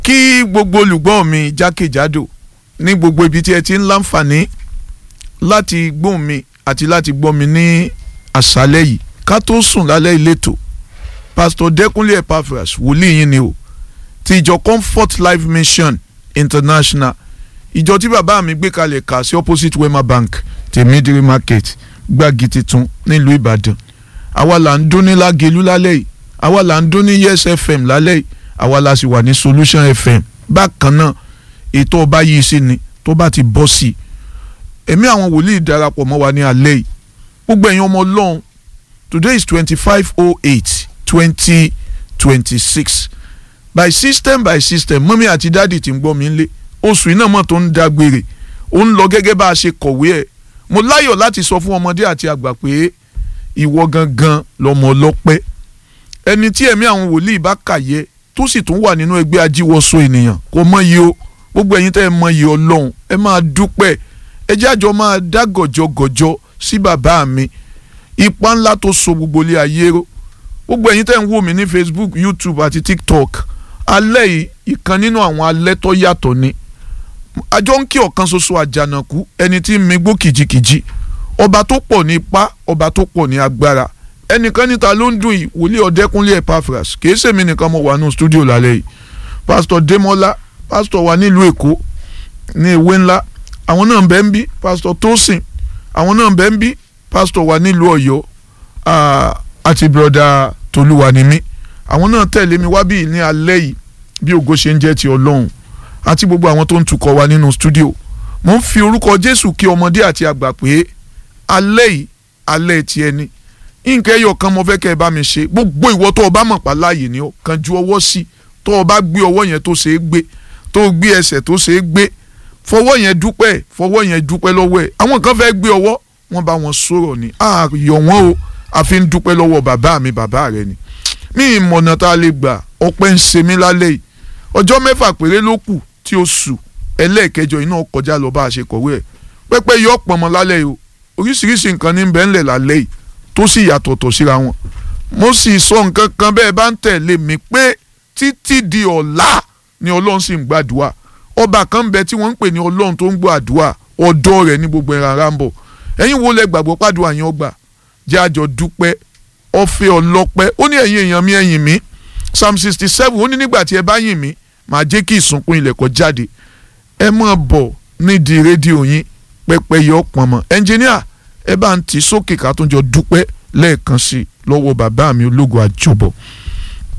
kí gbogbo olùgbọ́ mi jákèjádò ní gbogbo ibi tí ẹ ti ń láǹfààní láti gbóhùn mi àti láti gbọ́ mi ní àṣálẹ́ yìí ká tó sùn lálẹ́ ìletò pásítọ̀ dẹ́kunlé epaphras wòlíì yín ni o ti ìjọ comfort life mission international ìjọ tí bàbá mi gbé kalẹ̀ kà sí opposite wema bank tèmídìrí market gbági titun nílùú ìbàdàn àwa là ń dún ní lágẹ̀lú lálẹ́ yìí àwa là ń dún ní yes fm lálẹ́ yìí àwa la sì wà ní solution fm bákan náà ètò ọba yìí sí ni tó bá ti bọ́ sí i èmi àwọn wòlíì darapọ̀ mọ́ wa ní alẹ́ yìí gbogbo ẹ̀yin ọmọ ọlọ́run today is twenty five oh eight twenty twenty six by system by system mọ́mí àti dáàdì tí ń gbọ́ mi lé oṣù iná mọ̀ tó ń dágbére ó ń lọ gẹ́gẹ́ bá a ṣe kọ̀wé ẹ̀ mo láyọ̀ láti sọ fún ọmọdé àti àgbà pé ìwọ gangan lọmọ ọlọ́pẹ́ ẹni tí ẹ̀mí àwọn wòlíì bá kàyẹ tó sì tún wà nínú ẹgbẹ́ ajíwọ́sọ ènìyàn kò mọ iye o gbogbo ẹ̀yin tẹ́ ẹ mọ iye ọlọ́run ẹ máa dúpẹ́ ẹ jẹ́ àjọ máa dá gọ̀jọ̀gọ̀jọ̀ sí bàbá mi ipa ńlá tó so gbogbo ilé ayé ró gbogbo ẹ̀yin tẹ́ ń wò mí ní Facebook YouTube àti TikTok alẹ́ yìí ìkan nínú àwọn alẹ́ tó yàtọ̀ ni àjọ ń kí ọ̀kan ṣoṣo àjànàkú ẹni tí ń migbó kìjikìji ọba tó pọ̀ ní ipá ọba tó pọ̀ ní agbára ẹnìkan níta ló ń dùn yìí wòlíì ọ̀dẹ́kúnlé Epaphras kìí ṣèmi nìkan mo wà nù stúdíò lálẹ́ yìí pásítọ̀ Démọ́lá pásítọ̀ wa nílùú Èkó ní ewé ńlá àwọn náà ń bẹ ń bí pásítọ̀ Tósìn àwọn náà ń bẹ ń bí pásítọ̀ wa nílùú Ọ̀yọ́ àti bùrọ̀dà Tolúwanimí àwọn náà tẹ̀lé mi wá bí ní alẹ́ yìí bí ògo ṣe ń jẹ́ ti Ọlọ́run àti gbogbo àwọn tó ń tukọ̀ wa nínú stúdíò mo ń fi orúkọ Jésù kí ọmọdé àti àgbà pé alẹ́ yìí alẹ́ ti ẹni nǹkan ẹyọ kan mo fẹ́ kẹ́ ẹ bá mi ṣe gbogbo ìwọ tó o bá mọ̀ pa láàyè ni ó kan ju ọwọ́ sí tó o bá gbé ọwọ́ yẹn tó ṣe é gbé tó o gbé ẹsẹ̀ tó ṣe é gbé fọwọ́ yẹn dúpẹ́ fọwọ́ yẹn dúpẹ́ lọ́wọ́ ẹ̀ àwọn kan fẹ́ gbé ọwọ́ wọ́n bá wọn sọ̀rọ̀ ni àyọ̀ wọn o àfi ń dúpẹ́ lọ́wọ́ bàbá mi bàbá rẹ ni mí ìmọ̀nà tá a lè gbà ọpẹ́ ń ṣe mí lálẹ́ yìí ọjọ́ mẹ́fà péré ló kù tí ó sù ẹlẹ́ẹ̀kẹjọ iná kọjá lọ bá a ṣe kọ̀wé ẹ̀ pẹ́pẹ́ yọ pọ̀nmọ́ lálẹ́ yìí o oríṣiríṣi nǹkan ní bẹ́ẹ̀ ńlẹ̀ lálẹ́ yìí tó sì yàtọ̀tọ̀ síra wọn mo sì sọ nǹkan kan bẹ́ẹ̀ bá ń tẹ̀lé mi pé títí di ọ̀la ni ọlọ́run sì ń gbàdúrà ọba kan bẹ tí wọ́n ń pè ní ọlọ́run tó ń gbọ́ àdúrà ọ̀dọ̀ rẹ̀ ní gbogbo ẹ̀ràn ara ń bọ̀ ẹ̀yin wo lẹ gbàgbọ́ pàdùn àyàn ọgbà jẹ́ àjọ dúpẹ́ ọ̀fẹ́ ọlọ́pẹ́ ó ní ẹ̀yin èèyàn mi ẹ̀yìn mi psalm sixty seven ó ní nígbà tí ẹ bá yìn mí màá jẹ́ kí ìsúnkún ilẹ̀ kó jáde ẹ máa bọ̀ nídìí rédíò yín pẹ́pẹ́ yọ pọ̀n mọ́ ẹnjìníà ẹ bá ń tì sókè ká tó jọ dúpẹ́ lẹ́ẹ̀kan sí i lọ́wọ́ bàbá mi ológo àjọbọ̀.